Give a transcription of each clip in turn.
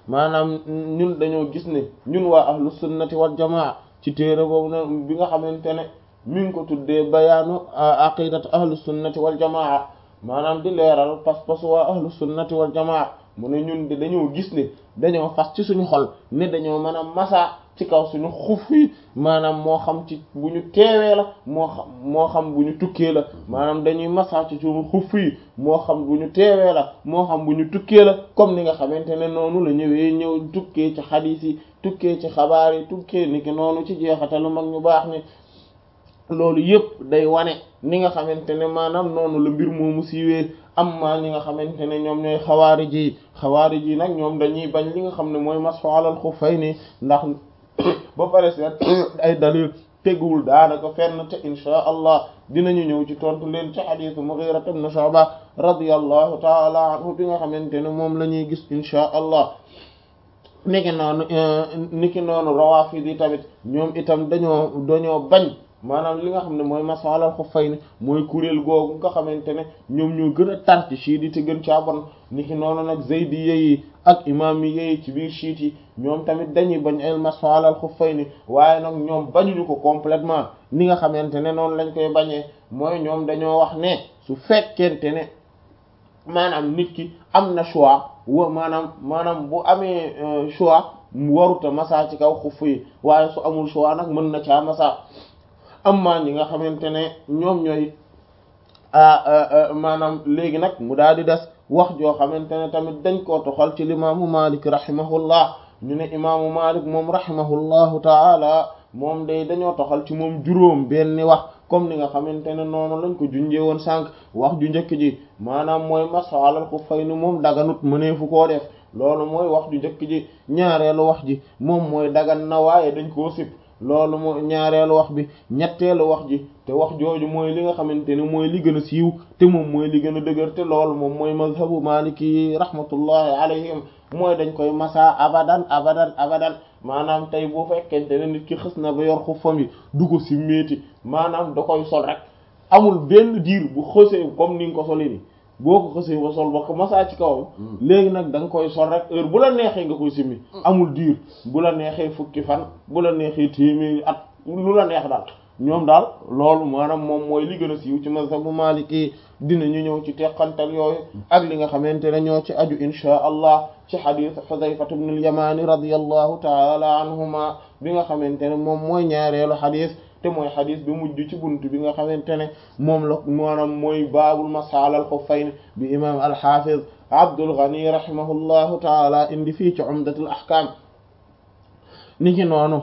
maanaam ñun dañoo gis ne ñun waa ahlu sunnati wal jamaa ci téere boobu na bi nga xamante ne mi ngi ko tuddee bayaanu aqidat ahlu sunnati wal jamaa maanaam di leeral pas-pasu waa ahlu sunnati wal jamaa mu ne ñun de dañoo gis ne dañoo fas ci suñu xol ne dañoo mën a masa ci kaw suñu xuf yi maanaam moo xam ci bu ñu teewee la moo xam moo xam bu ñu tukkee la maanaam dañuy masa ci suñu xuf yi moo xam bu ñu teewee la moo xam bu ñu tukkee la comme ni nga xamante ne noonu la ñëwee ñëw tukkee ci xadiis yi tukkee ci xabaar yi tukkee ni ki noonu ci jeexatalu mag ñu baax ni loolu yëpp day wane ni nga xamante ne maanaam noonu la mbir moomu siiwee amma ñi nga xamante ne ñoom ñooy xawaari ji xawaari ji nag ñoom dañuy bañ li nga xam ne mooy masxu alal xuffayni ndax ba pare seet ay dalil teguwul daanaka fenn te insha allah dinañu ñëw ci tontu leen ci xadiisu Mughira ibn Shu'ba radiyallahu taala anhu bi nga xamante ne moom la ñuy gis insha allah niki noonu niki noonu rawaafid yi tamit ñoom itam dañoo dañoo bañ maanaam li nga xam ne mooy masalal xuffayni mooy kuréel googu nga xamante ne ñoom ñoo gën a tar ci chiit yi te gën caa bon niki noonu nag zaydi yi ak imaam yi ci biir chiit yi ñoom tamit dañuy bañ el masalal xuffayni waaye nag ñoom bañuñu ko complètement ni nga xamante ne noonu lañ koy bañee mooy ñoom dañoo wax ne su fekkente ne maanaam nit ki am na choix wa maanaam maanaam bu amee choix mu waruta masa ci kaw xuff yi waaye su amul choix nag mën na caa masa amma ñi nga xamante ne ñoom ñooy maanaam léegi nag mu daal di des wax joo xamante ne tamit dañ koo toxal ci limaamu Malik rahimahullah ñu ne imaamu Malik moom rahimahullahu taala moom day dañoo toxal ci moom juróom benni wax comme ni nga xamante ne noonu lañ ko junjee woon sànq wax ju njëkk ji maanaam mooy masxu alal xuffayni moom daganut mëneefu koo def loolu mooy wax ju njëkk ji ñaareelu wax ji moom mooy dagan na waaye dañ koo sib loolu mooy ñaareelu wax bi ñetteelu wax ji te wax jooju mooy li nga xamante ne mooy li gën a siiw te moom mooy li gën a dëgër te loolu moom mooy mazhabu maliki rahmatullahi alayhim mooy dañ koy masa abadan abadan abadan maanaam tey bu fekkente ne nit ki xës na ba yor xuffam yi du ko si méeti maanaam da koy sol rek amul benn diir bu xësee comme ni nga ko soli ni boo ko xësee ba sol ba ko masa ci kawam léegi nag da nga koy sol rek heure bu la neexee nga koy simmi amul diir bu la neexee fukki fan bu la neexee téeméeri at lu la neex daal ñoom daal loolu maanaam moom mooy li gën a siiw ci mazhabu maliki dinañu ñëw ci teqantal yooyu ak li nga xamante ne ñoo ci aju inchaa allah ci xadis Xudayfa ibn al-Yamani radiyallahu taala anhuma bi nga xamante ne moom mooy ñaareelu xadis te mooy xadis bi mujj ci bunt bi nga xamante ne moom la maanaam mooy baabul masal al xuffayn bi imam al-Hafiz Abdul Ghani rahimahullahu taala indi fii ci umdatul ahkam niki noonu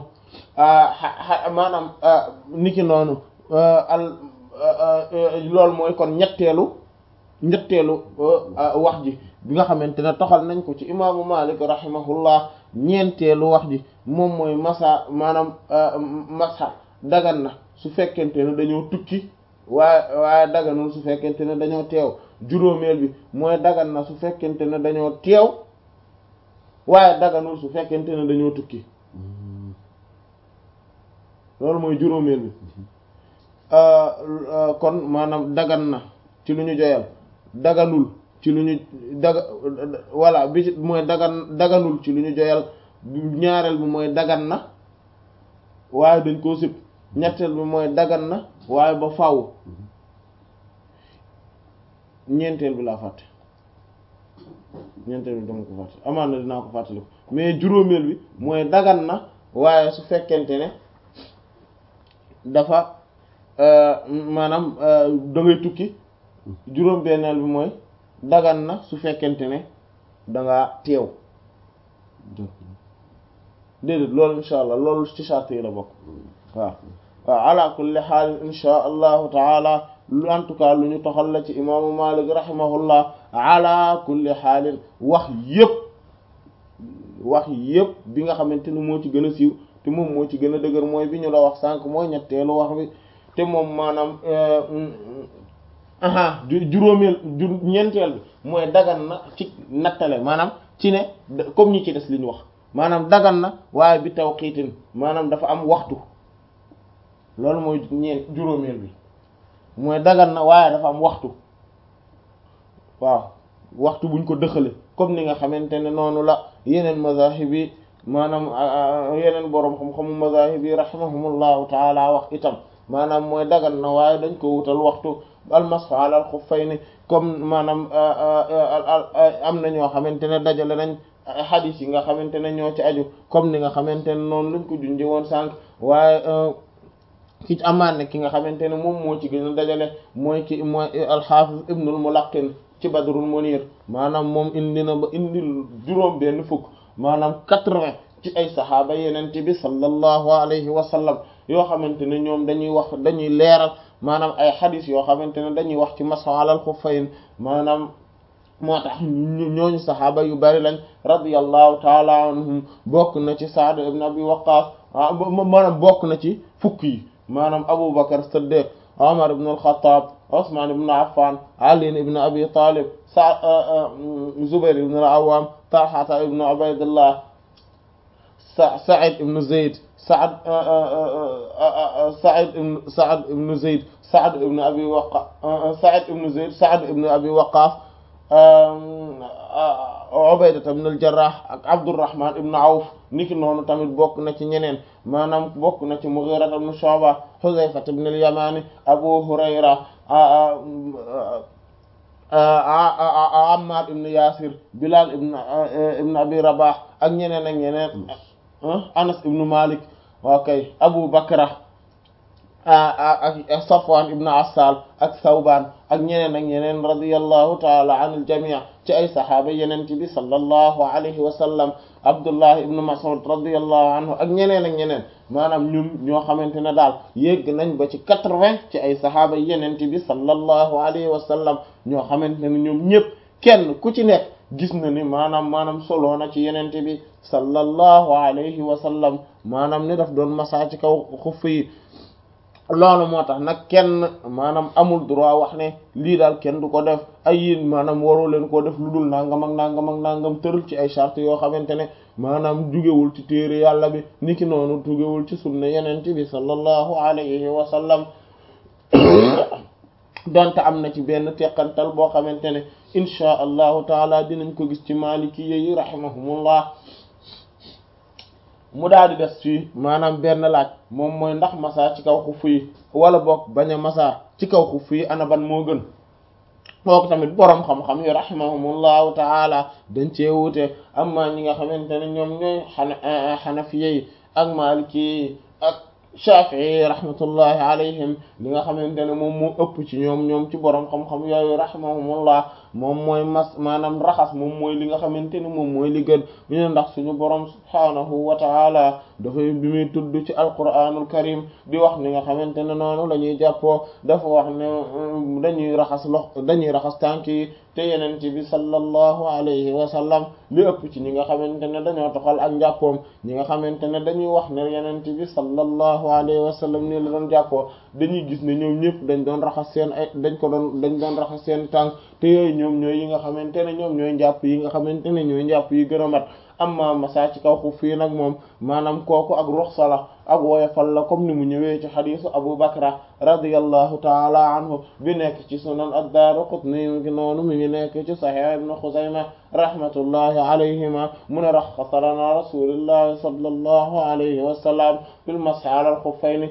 maanaam niki noonu al loolu mooy kon ñetteelu ñetteelu wax ji bi nga xamante ne toxal nañ ko ci imaamu Malik rahimahullah ñeenteelu wax ji moom mooy masa maanaam masa dagan na su fekkente ne dañoo tukki waaye waaye daganul su fekkente ne dañoo teew juróomeel bi mooy dagan na su fekkente ne dañoo teew waaye daganul su fekkente ne dañoo tukki loolu mooy juróomeel bi kon maanaam dagan na ci lu ñu joyal daganul ci lu ñu daga voilà bi mooy dagan daganul ci lu ñu joyal ñaareel bi mooy dagan na waaye dañ koo sib ñetteel bi mooy dagan na waaye ba faaw ñeenteel bi laa fàtte ñeenteel bi dama ko fàtte amaan na dinaa ko fàttali ko mais juróomeel bi mooy dagan na waaye su fekkente ne dafa maanaam da ngay tukki juróom benneel bi mooy dagan na su fekkente ne dangaa teew déedéet loolu insha allah loolu ci charte yi la bokk waaw waaw ala kulli xaal insha allahu taala lu en tout cas lu ñu toxal la ci imaamu Malik rahimahullah ala kulli xaalin wax yëpp wax yëpp bi nga xamante ni moo ci gën a siiw te moom moo ci gën a dëgër mooy bi ñu la wax sànq mooy ñetteelu wax bi te moom maanaam aha juróomeel ju ñeenteel bi mooy dagan na ci nattale maanaam ci ne comme ñi ci des li ñu wax maanaam dagan na waaye bi tawqiitin maanaam dafa am waxtu loolu mooy ñeent juróomeel bi mooy dagan na waaye dafa am waxtu waaw waxtu buñ ko dëxale comme ni nga xamante ne noonu la yeneen mazahib yi maanaam yeneen boroom xam-xamu mazahib yi rahimahumullahu taala wax itam maanaam mooy dagan na waaye dañ ko wutal waxtu almashu ala al xuffayni comme maanaam am na ñoo xamante ne dajale nañ xadis yi nga xamante ne ñoo ci aju comme ni nga xamante ne noonu lañ ko junjee woon sànq waaye ki amaan ne ki nga xamante ne moom moo ci gën a dajale mooy ki mooy alxaafis ibnul mulaqin ci badrul munir maanaam moom indi na ba indi juróom benn fukk maanaam quatre-vingts ci ay saxaaba yenente bi sallallahu alayhi wa sallam yoo xamante ne ñoom dañuy wax dañuy leeral maanaam ay xadis yoo xamante ne dañuy wax ci mashu alal xuffayn maanaam moo tax ñooñu saxaaba yu bari lañ radiyallahu taala anhum bokk na ci Sa'd ibn Abi Waqqas maanaam bokk na ci fukk yi maanaam Abu Bakr Siddiq Umar ibn al-Khattab Usman ibn Affan Ali ibn Abi Talib sa Zubair ibn al-Awwam Talha ibn Ubaydillah Sa'id ibn Zayd Sa'd Sa'id ibn Sa'd ibn Zayd Sa'd ibn Abi Waqqas Sa'id ibn Zayd Sa'd ibn Abi Waqqas Ubayda ibn al-Jarrah ak Abdurrahman ibn Awf niki noonu tamit bokk na ci ñeneen maanaam bokk na ci Mughira ibn Shu'ba Hudhayfa ibn al-Yamani Abu Hurayra Ammar ibn Yasir Bilal ibn ibn Abi Rabah ak ñeneen ak ñeneen Anas ibn Malik okay Abu Bakra ak Safwan ibn Assal ak Thawban ak ñeneen ak ñeneen radiyallahu ta'ala anil jami' ci ay saxaaba yeneen bi sallallahu alayhi wa sallam Abdullah ibn Mas'ud radiyallahu anhu ak ñeneen ak ñeneen maanaam ñun ñoo xamante ne daal yegg nañ ba ci quatre-vingts ci ay saxaaba yeneen bi sallallahu alayhi wa sallam ñoo xamante ne ñoom ñëpp kenn ku ci nekk gis na ni maanaam maanaam solo na ci yeneen bi sallallahu alayhi wa sallam maanaam ni daf doon masa ci kaw xuff yi loolu moo tax nag kenn maanaam amul droit wax ne lii daal kenn du ko def ay yéen maanaam waroo leen koo def lu dul nangam ak nangam ak nangam tëral ci ay charte yoo xamante ne maanaam jugewul ci téere yàlla bi niki noonu jugewul ci sunna yeneen bi sallallahu alayhi wa sallam donte am na ci benn teqantal boo xamante ne inchaa allahu taala dinañ ko gis ci maliki yi rahimahumullah mu daal di des fii maanaam benn laaj moom mooy ndax masa ci kaw xuff yi wala boog bañ a masa ci kaw xuff yi ana ban moo gën kooku tamit boroom xam-xam yi rahimahumullahu taala dañ cee wuute amma ñi nga xamante ne ñoom ñooy xana xanafiye yi ak maliki yi ak shafii rahmatullahi alayhim li nga xamante ne moom moo ëpp ci ñoom ñoom ci boroom xam-xam yooyu rahimahumullah moom mooy mas maanaam raxas moom mooy li nga xamante ne moom mooy li gën ñu ne ndax suñu boroom subhaanahu wa taala dafay bi muy tudd ci alquranul karim di wax ni nga xamante ne noonu la ñuy jàppoo dafa wax ne dañuy raxas lox dañuy raxas tànk yi te yeneen bi sallallahu alayhi wa sallam li ëpp ci ñi nga xamante ne dañoo toxal ak njàppoom ñi nga xamante ne dañuy wax ne yeneen bi sallallahu alayhi wa sallam ni la doon jàppoo dañuy gis ne ñoom ñëpp dañ doon raxas seen ay dañ ko doon dañ doon raxas seen tànk te yooyu ñoom ñooy yi nga xamante ne ñoom ñooy njàpp yi nga xamante ne ñooy njàpp yi gën a mat amma masa ci kaw xuf fii nag moom maanaam kooku ak ruxsa la ak woyofal la comme ni mu ñëwee ci xadisu Abu Bakra radiyallahu taala anhu bi nekk ci sunan ad-Daaraqutni mi ngi noonu mi ngi nekk ci Sahih ibn Xuzayma rahmatullahi alayhima mu ne raxasa lana rasulillahi sallallahu alayhi wa sallam fil mashi ala al-xuffayni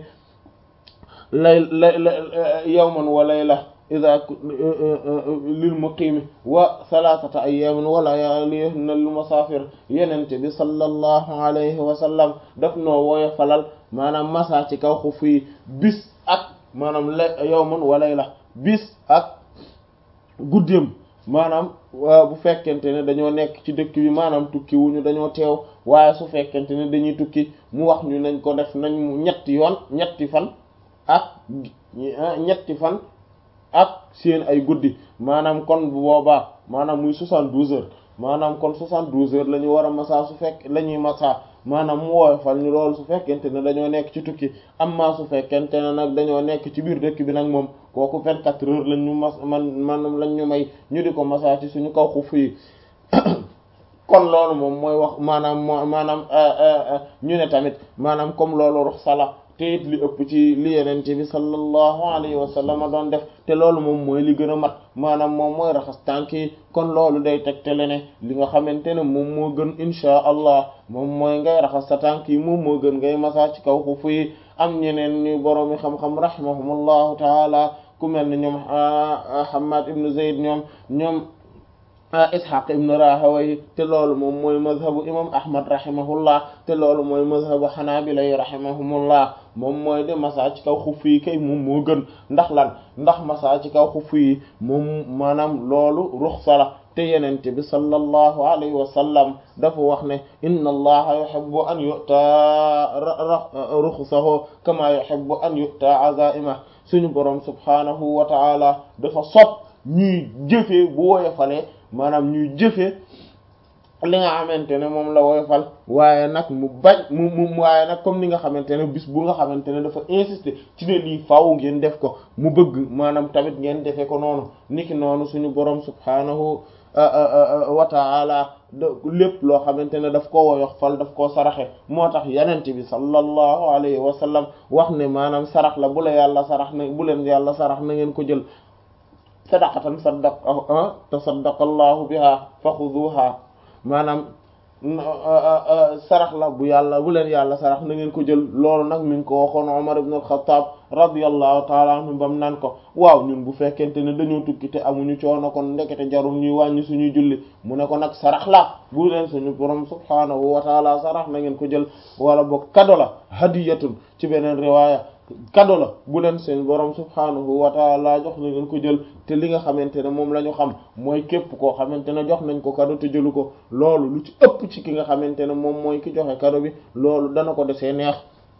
lay yawman wa layla ida lil muqimi wa thalathata ayyamin wa layalihinna lil musafir yenente bi sallallahu alayhi wa sallam daf noo wooye falal maanaam masa ci kaw xuf yi bis ak maanaam la yawman wa layla bis ak guddeem maanaam bu fekkente ne dañoo nekk ci dëkk bi maanaam tukki wuñu dañoo teew waaye su fekkente ne dañuy tukki mu wax ñu nañ ko def nañ mu ñetti yoon ñetti fan ak ñetti fan ak seen ay guddi maanaam kon bu boobaa maanaam muy soixante-douze heures maanaam kon soixante-douze heures la ñu war a masa su fekk la ñuy masa maanaam mu woyofal ñu loolu su fekkente ne dañoo nekk ci tukki amma su fekkente ne nag dañoo nekk ci biir dëkk bi nag moom kooku vingt-quatre heures lañ ñu mas man maanaam lañ ñu may ñu di ko masa ci suñu kaw xuf yi kon loolu moom mooy wax maanaam moo maanaam ñu ne tamit maanaam comme loolu ruxsa la te it li ëpp ci li yeneen bi sallallahu alayhi wa sallam doon def te loolu moom mooy li gën a mat maanaam moom mooy raxas tànk yi kon loolu day tegtale ne li nga xamante ne moom moo gën inchaa allah moom mooy ngay raxas sa tànk yi moom moo gën ngay masa ci kaw xufu yi am ñeneen ñu boroomi xam-xam rahimahumullahu taala ku mel ne ñoom Hammad ibn Zayd ñoom ñoom Ishaq ibn Rahawayh te loolu moom mooy mazhabu imam Ahmad rahimahullah te loolu mooy mazhabu Hanabila yi rahimahumullah moom mooy de masa ci kaw xuff yi kay moom moo gën ndax lan ndax masa ci kaw xuff yi moom maanaam loolu ruxsa la te yenente bi sallallahu alayhi wa sallam dafa wax ne inna allaha yuhibbu an yu'ta ruxsahu kama yuhibbu an yu'ta azaimah suñu boroom subhanahu wa ta'ala dafa sopp ñuy jëfee bu woyofalee maanaam ñuy jëfee li nga xamante ne moom la woyofal waaye nag mu bañ mu mu waaye nag comme ni nga xamante ne bis bu nga xamante ne dafa insister ci ne lii faaw ngeen def ko mu bëgg maanaam tamit ngeen defee ko noonu niki noonu suñu boroom subhanahu wa ta'ala lépp loo xamante ne daf ko woyofal daf koo saraxe moo tax yenent bi sallallahu alayhi wa sallam wax ne maanaam sarax la bu la yàlla sarax na bu leen yàlla sarax na ngeen ko jël sadaqatan saddaq tasaddaqa allahu biha fa xuduha maanaam sarax la bu yàlla bu leen yàlla sarax na ngeen ko jël loolu nag mi ngi ko waxoon Umar ibn al-Khattab radiyallahu taala anhu bam naan ko waaw ñun bu fekkente ne dañoo tukki te amuñu coono kon ndekete jarul ñuy wàññi suñuy julli mu ne ko nag sarax la bu leen suñu borom subhaanahu wa taala sarax na ngeen ko jël wala boog kado la hadiyatun ci beneen riwaaya kado la bu leen seen borom subhaanahu wa taala jox na ngeen ko jël te li nga xamante ne moom la ñu xam mooy képp koo xamante ne jox nañ ko kado te jëlu ko loolu lu ci ëpp ci ki nga xamante ne moom mooy ki joxe kado bi loolu dana ko desee neex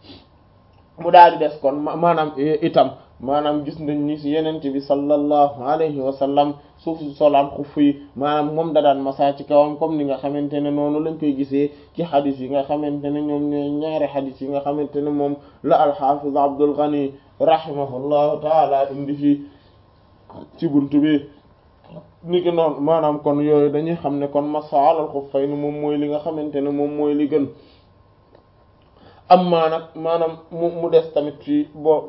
mu daal di des kon maanaam itam maanaam gis nañ ni ci yenente bi sallallahu alayhi wa sallam suuf si solaan xuff yi maanaam moom da daan masa ci kawam comme ni nga xamante ne noonu lañ koy gisee ci xadis yi nga xamante ne ñoom ñooy ñaari xadis yi nga xamante ne moom la alxafiz Abdul Ghani rahimahullahu taala indi fii ci buntu bi ni ki noonu maanaam kon yooyu dañuy xam ne kon masa alal xuffayni moom mooy li nga xamante ne moom mooy li gën am maa nag maanaam mu mu des tamit fii bo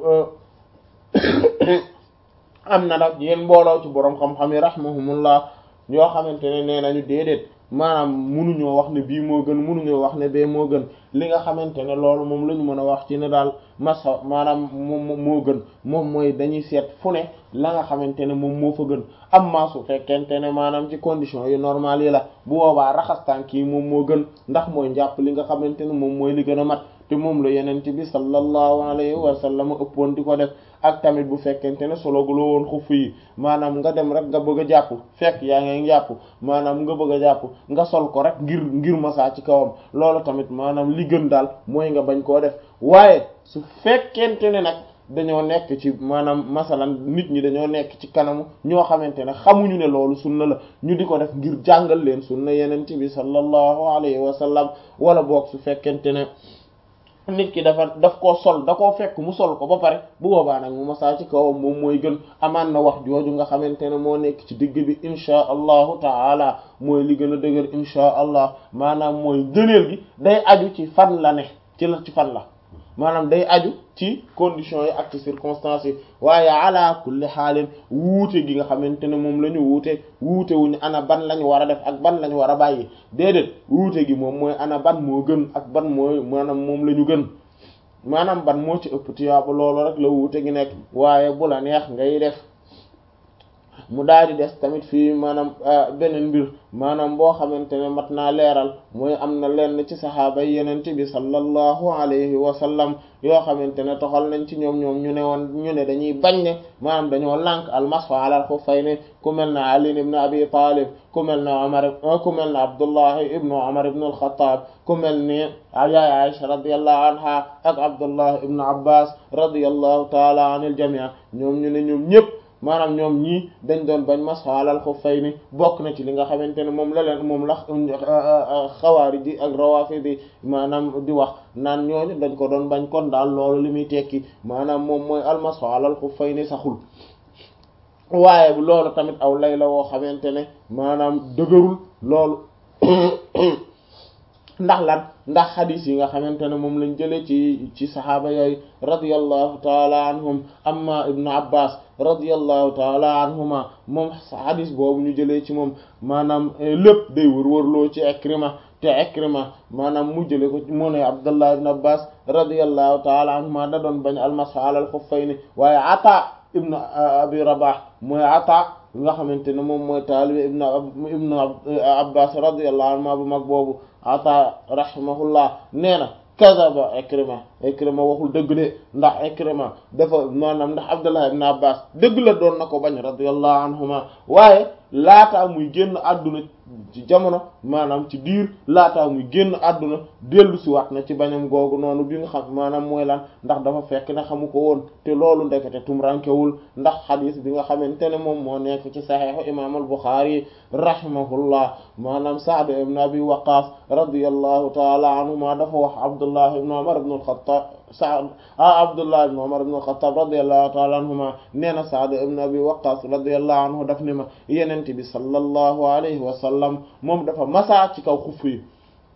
am na nag yéen mbooloo ci boroom xam-xam yi rahmahumullah yoo xamante ne nee nañu déedéet maanaam munuñoo wax ne bii moo gën munuñoo wax ne bee moo gën li nga xamante ne loolu moom la ñu mën a wax ci ne daal masa maanaam moom moo gën moom mooy dañuy seet fu ne la nga xamante ne moom moo fa gën am maa su fekkente ne maanaam ci condition yu normal yi la bu boobaa raxas tànk yi moom moo gën ndax mooy njàpp li nga xamante ne moom mooy li gën a mat te moom la yenente bi sallallahu alayhi wa sallam ëppoon di ko def ak tamit bu fekkente ne solo gu la woon xuff yi maanaam nga dem rek nga bëgg a jàpp fekk yaa ngi jàpp maanaam nga bëgg a jàpp nga sol ko rek ngir ngir masaa ci kawam loolu tamit maanaam li gën daal mooy nga bañ koo def waaye su fekkente ne nag dañoo nekk ci maanaam masalan nit ñi dañoo nekk ci kanamu ñoo xamante ne xamuñu ne loolu sunna la ñu di ko def ngir jàngal leen sunna yeneen bi sallallahu alayhi wa sallam wala boog su fekkente ne nit ki dafa daf koo sol da koo fekk mu sol ko ba pare bu boobaa nag mu masaa ci kawam moom mooy gën amaan na wax jooju nga xamante ne moo nekk ci digg bi inchaa allahu taala mooy li gën a dëgër inchaa allah maanaam mooy gëneel gi day aju ci fan la ne ci la ci fan la maanaam day aju ci conditions yi ak ci circonstances yi waaye ala kulli xaalin wuute gi nga xamante ne moom la ñu wuute wuute wuñu ana ban lañu war a def ak ban lañu war a bàyyi déedéet wuute gi moom mooy ana ban moo gën ak ban mooy maanaam moom la ñu gën maanaam ban moo ci ëpp tiyaaba loolu rek la wuute gi nekk waaye bu la neex ngay def mu daal di des tamit fii maanaam beneen mbir maanaam boo xamante ne mat naa leeral mooy am na lenn ci saxaaba yi yenente bi sallallahu alayhi wa sallam yoo xamante ne toxal nañ ci ñoom ñoom ñu ne woon ñu ne dañuy bañ ne maanaam dañoo lànk almasxu alal xuffayni ku mel na Ali ibn Abi Talib ku mel na Umar ku mel na Abdullahi ibnu Umar ibnu al-Khattab ku mel ni yaay Aisha radiyallahu anha ak Abdullahi ibnu Abbas radiyallahu taala anil jami' ñoom ñu ne ñoom ñëpp maanaam ñoom ñii dañ doon bañ masxa alal xuffayni bokk na ci li nga xamante ne moom la leen moom la xawaari ji ak rawaafidi maanaam di wax naan ñooñu dañ ko doon bañ kon daal loolu li muy tekki maanaam moom mooy almasxa alal xuffayni saxul waaye loolu tamit aw lay la woo xamante ne maanaam dëgërul loolu ndax lan ndax xadis yi nga xamante ne moom lañ jëlee ci ci saxaaba yooyu radiyallahu taala anhum amma ibnu abbas radiyallahu taala anhuma moom xadis boobu ñu jëlee ci moom maanaam lépp day wër-wërloo ci Ikrima te Ikrima maanaam mu jëlee ko mu ne abdullah ibn abbas radiyallahu taala anhuma da doon bañ almasx alal xuffayni waaye ata ibnu abi rabah mooy ata nga xamante ne moom mooy taalibe ibnu ibnu abbas radiyallahu anhuma bu mag boobu ata rahimahullah nee na kadaba Ikrima Ikrima waxul dëgg de ndax Ikrima dafa maanaam ndax Abdullah ibn Abbas dëgg la doon na ko bañ radiyallahu anhuma waaye laataa muy génn àdduna ci jamono maanaam ci diir laataa muy génn àdduna dellu si waat na ci bañam googu noonu bi nga xam maanaam mooy lan ndax dafa fekk ne xamu ko woon te loolu ndekete tumrankewul ndax xadis bi nga xamante ne moom moo nekk ci saxiixu imaam al-Buxaari rahimahullah maanaam Sa'd ibn Abi Waqqas radiyallahu taala anhuma dafa wax Abdullah ibn Umar ibn al-Khattab Sa'd ah Abdullah ibn Umar ibn al-Khattab radiyallahu taala anhuma nee na Sa'd ibn Abi Waqqas radiyallahu anhu daf ne ma Yonent bi sallallahu alayhi wa sallam moom dafa masaa ci kaw xuf yi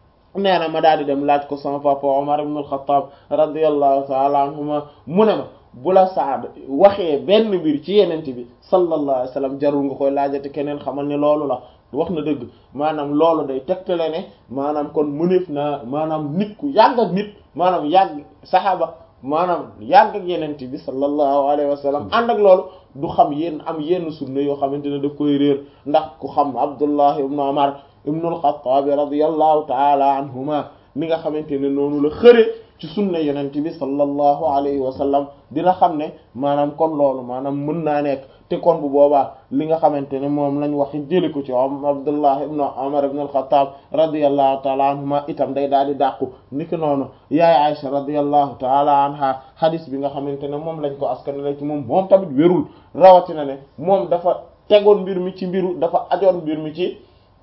nee na ma daal di dem laaj ko sama papa Umar ibn al-Khattab radiyallahu taala anhuma mu ne ma bu la Saad waxee benn mbir ci Yonent bi sallallahu alayhi wa sallam jarul nga koy laajate keneen xamal ni loolu la wax na dëgg maanaam loolu day tegtale ne maanaam kon mëneef naa maanaam nit ku yàgg ak nit maanaam yàgg saxaaba maanaam yàgg ak Yonent bi sallallahu alayhi wa sallam ànd ak loolu du xam yenn am yenn sunna yoo xamante ne daf koy réer ndax ku xam Abdullah ibn Umar ibn al-Khattab radiyallahu ta'ala anhuma mi nga xamante ne noonu la xëre ci sunna Yonent bi sallallahu alayhi wa sallam dina xam ne maanaam kon loolu maanaam mën naa nekk te kon bu boobaa li nga xamante ne moom lañ wax jëli ko ci am Abdullah ibn Umar ibn al-Khattab radiyallahu ta'ala anhuma itam day daal di dàqu niki noonu yaay Aisha radiyallahu ta'ala anha hadis bi nga xamante ne moom lañ ko askanale ci moom moom tamit wérul rawatina ne moom dafa tegoon mbir mi ci mbiru dafa ajoon mbir mi ci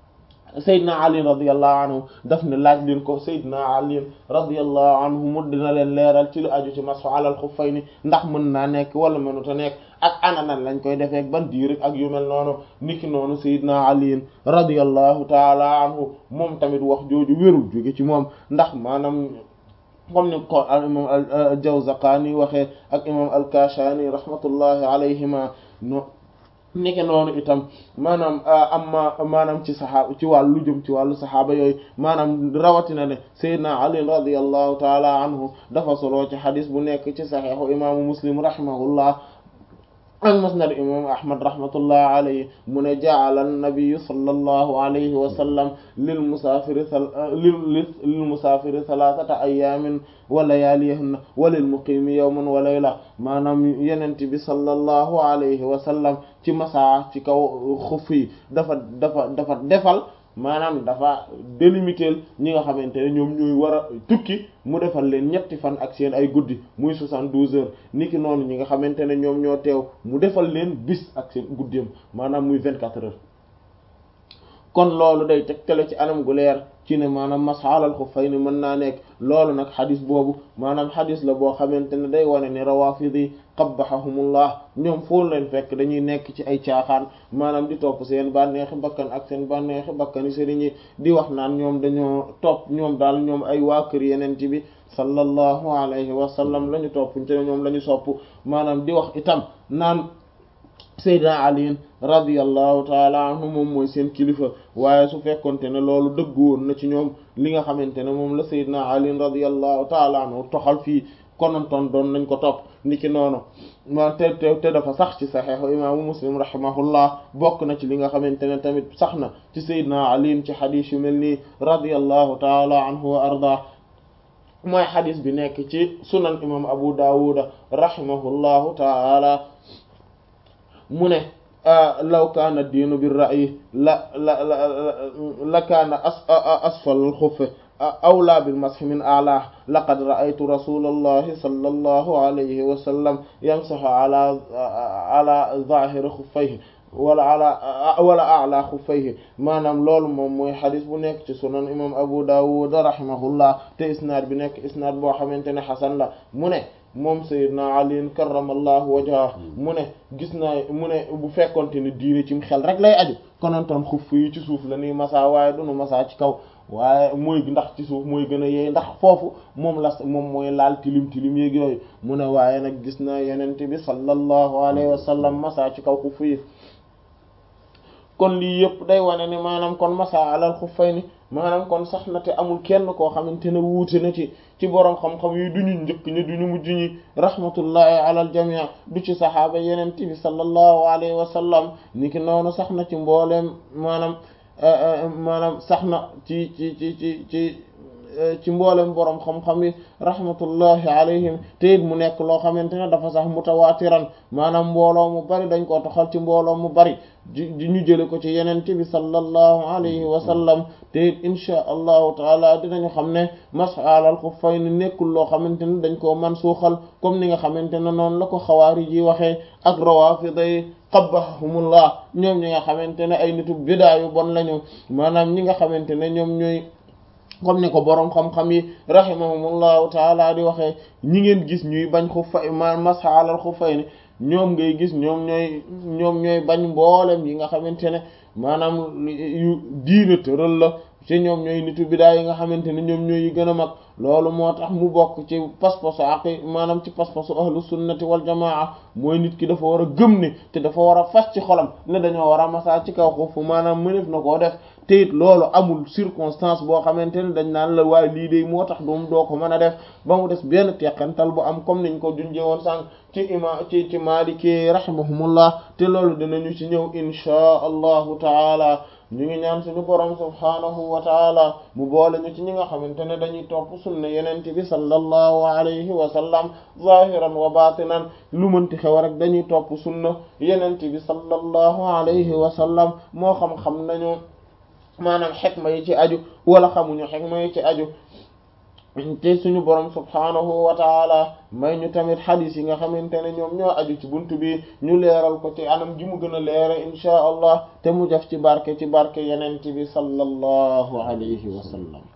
Seydina Ali radiyallahu anhu daf ne laaj leen ko Seydina Ali radiyallahu anhu mu dina leen leeral ci lu aju ci mashu alal xuffayni ndax mën naa nekk wala mënut a nekk ak ana nan lañ koy defee ban diir ak yu mel noonu niki noonu Seydina Ali radiyallahu taala anhu moom tamit wax jooju wérul jóge ci moom ndax maanaam comme ni ko al imam al Jawzaqaani waxee ak imam al Kashani rahmatullahi alayhima no nike noonu itam maanaam amma maanaam ci saxaaba ci wàllu jëm ci wàllu saxaaba yooyu maanaam rawatina ne Seydina Ali radiyallahu taala anhu dafa solo ci xadis bu nekk ci saxiixu imaamu Muslim rahimahullah ak musnad imam ahmad rahmatullah alayhi mu ne ja'ala an-nabiyyu sallallahu alayhi wa sallam lil musaafiri lil musaafiri thalathata ayyamin wa layalihinna wa lil muqimi yawman wa layla maanaam yenent bi sallallahu alayhi wa sallam ci masaa ci kaw xuf yi dafa dafa dafa defal maanaam dafa délimiter ñi nga xamante ne ñoom ñooy war a tukki mu defal leen ñetti fan ak seen ay guddi muy soixante-douze heures niki noonu ñi nga xamante ne ñoom ñoo teew mu defal leen bis ak seen guddeem maanaam muy vingt-quatre heures kon loolu day tegtale ci anam gu leer ci ne maanaam masxalal xuffayni mën naa nekk loolu nag xadis boobu maanaam xadis la boo xamante ne day wane ne rawafidi qabbahahumullah ñoom foo leen fekk dañuy nekk ci ay caaxaan maanaam di topp seen bànneexi bakkan ak seen bànneexi bakkani sëriñ yi di wax naan ñoom dañoo topp ñoom daal ñoom ay waa kër yeneen ci bi sallallahu alayhi wa sallam la ñu topp ci ñoom la ñu sopp maanaam di wax itam naan Seydina Ali radiyallahu taala anhu moom mooy seen kilifa waaye su fekkonte ne loolu dëgg woon na ci ñoom li nga xamante ne moom la Seydina Ali radiyallahu taala anhu toxal fii konontoon doon nañ ko topp niki noonu ma te te te dafa sax ci saxeexu imaamu Muslim rahimahullah bokk na ci li nga xamante ne tamit sax na ci Seydina Ali ci xadiis yu mel nii radiyallahu taala anhu wa arda mooy xadiis bi nekk ci sunan imam Abu Dawud rahimahullahu taala mu ne law kaana diinu bir ra'yi la la la la kaana asfal al-xuff awlaa bil mashi min a'laa laqad ra'aytu rasulallahi sallallahu alayhi wa sallam yamsahu ala ala zaahiri xuffayhi wala ala wala a'laa xuffayhi maanaam loolu moom mooy xadis bu nekk ci sunan imam Abu Dawud rahimahullah te isnaad bi nekk isnaad boo xamante ne xasan la mu ne moom Seydina Ali karramallahu wajhahu mu ne gis naa mu ne bu fekkonte ne diine ci xel rek lay aju konontoon xuff yi ci suuf la nuy masa waaye dunu masa ci kaw waaye mooy ndax ci suuf mooy gën a yeey ndax foofu moom la moom mooy laal tilim tilim yeeg yooyu mu ne waaye nag gis naa yenent bi sallallahu alayhi wa sallam masa ci kaw xuff yi kon lii yëpp day wane ni maanaam kon masa alal xuffayni maanaam kon sax na te amul kenn koo xamante ne wuute na ci ci boroom xam-xam yi duñu njëkk ñi duñu mujj ñi rahmatullahi alal jamii du ci saxaaba yenent bi sallallahu alayhi wa sallam ni ki noonu sax na ci mbooleem maanaam maanaam sax na ci ci ci ci ci ci mboolem boroom xam-xam yi rahmatullahi alayhim te it mu nekk loo xamante ne dafa sax mutawaatiran maanaam mbooloo mu bari dañ koo toxal ci mbooloo mu bari di ñu jële ko ci yenente bi sallallahu alayhi wa sallam te it inchaa allahu taala dinañu xam ne mas'alal xuffayni nekkul loo xamante ne dañ koo man suuxal comme ni nga xamante ne noonu la ko xawaari ji waxee ak rawaafida yi qabbahumullah ñoom ñi nga xamante ne ay nitu bidaa yu bon lañu maanaam ñi nga xamante ne ñoom ñooy comme ni ko boroom xam-xam yi rahimahumullahu taala di waxee ñi ngeen gis ñuy bañ xuffa ma masxalal xuffay ni ñoom ngay gis ñoom ñooy ñoom ñooy bañ mboolem yi nga xamante ne maanaam yu diina tëral la ci ñoom ñooy nitu bidaa yi nga xamante ne ñoom ñooy yi gën a mag loolu moo tax mu bokk ci pas-pasu aqi maanaam ci pas-pasu ahlu sunnati wal jamaa mooy nit ki dafa war a gëm ne te dafa war a fas ci xolam ne dañoo war a masaa ci kaw xufu maanaam mënef na koo def te it loolu amul circonstance boo xamante ne dañ naan la waaye lii de moo tax doom doo ko mën a def ba mu des benn teqantal bu am comme niñ ko junjee woon sànq ci ima ci ci Maliki rahimahumullah te loolu dinañu ci ñëw inchaa allahu taala ñu ngi ñaan suñu borom subhaanahu wa taala mu boole ñu ci ñi nga xamante ne dañuy topp sunna yenente bi sallallahu alayhi wa sallam zahiran wa batinan lu mënti xew rek dañuy topp sunna yenente bi sallallahu alayhi wa sallam moo xam-xam nañu maanaam xikma yi ci aju wala xamuñu xikma yi ci aju te suñu borom subhaanahu wa taala may ñu tamit xadis yi nga xamante ne ñoom ñoo aju ci buntu bi ñu leeral ko ci anam ji mu gën a leere inchaa allah te mu def ci barke ci barke yenente bi sallallahu alayhi wa sallam